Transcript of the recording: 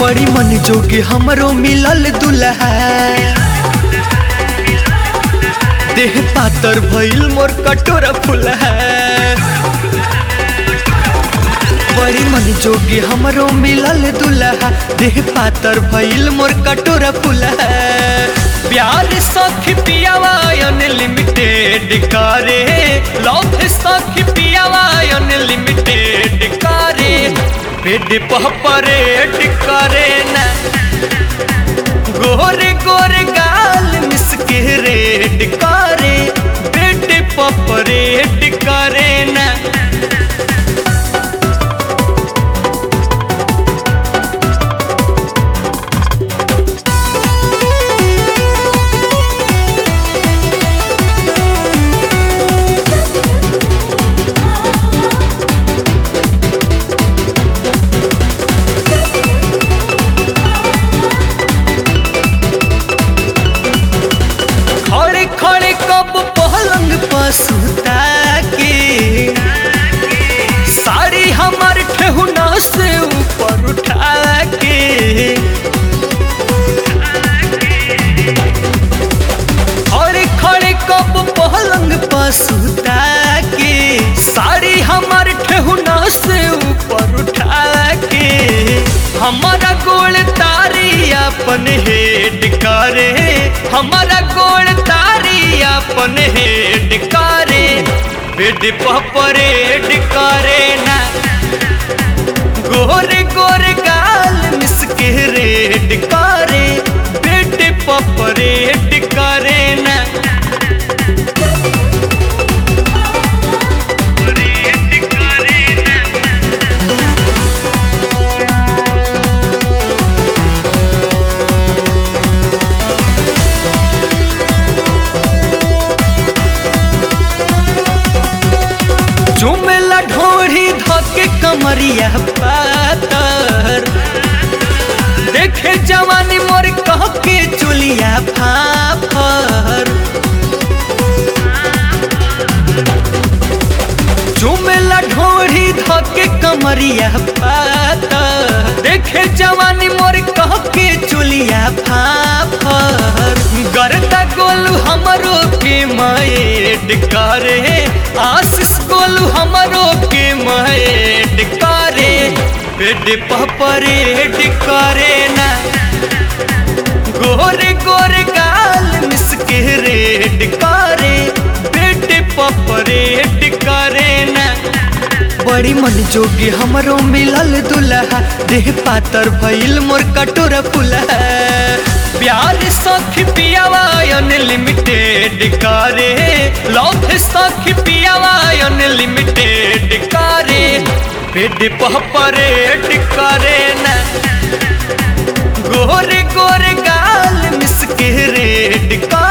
बड़ी मन जोगे हमरो मिलल दुल्हा देह पातर भइल मोर कटोरा फुलहा बड़ी मन जोगे हमरो मिलल दुल्हा देह पातर भइल मोर कटोरा फुलहा प्यार सखी पियावा अनलिमिटेड करे लव सखी पियावा अनलिमिटेड करे पेट परेड करे ना गोरे गोरे गाल मिसके रेड करे पेट परेड करे ना खड़े खड़े कब पलंग पर सुता के साड़ी हमार ठेहुना से ऊपर उठा के खड़े खड़े कब पलंग पर सुता के साड़ी हमार ठेहुना से ऊपर उठा के हमारा गोल तारी अपन हेड करे हमारा गोल तारी अपन हेड करे बेड परेड करे ना गोरे गोरे गाल मिसके रेड करे बेड परेड करे ना चुमेला ढोरी धके कमरिया पातर देखे जवानी मोर कह के चुलिया फाफर चुमेला ढोरी धके कमरिया पातर देखे जवानी मोर कह के चुलिया फाफर गरदा गोलू हमरो के माएड करे आशीष गोलू हमरो के माएड करे पेट परेड करे ना गोरे गोरे गाल मिसके रेड करे पेट परेड करे ना बड़ी मन जोगी हमरो मिलल दुल्हा देह पातर भइल मोर कटोरा फुलहा प्यार सखी पियावा अनलिमिटेड करे लव सखी पियावा अनलिमिटेड करे पेट परेड करे ना गोरे गोरे गाल मिसके रेड करे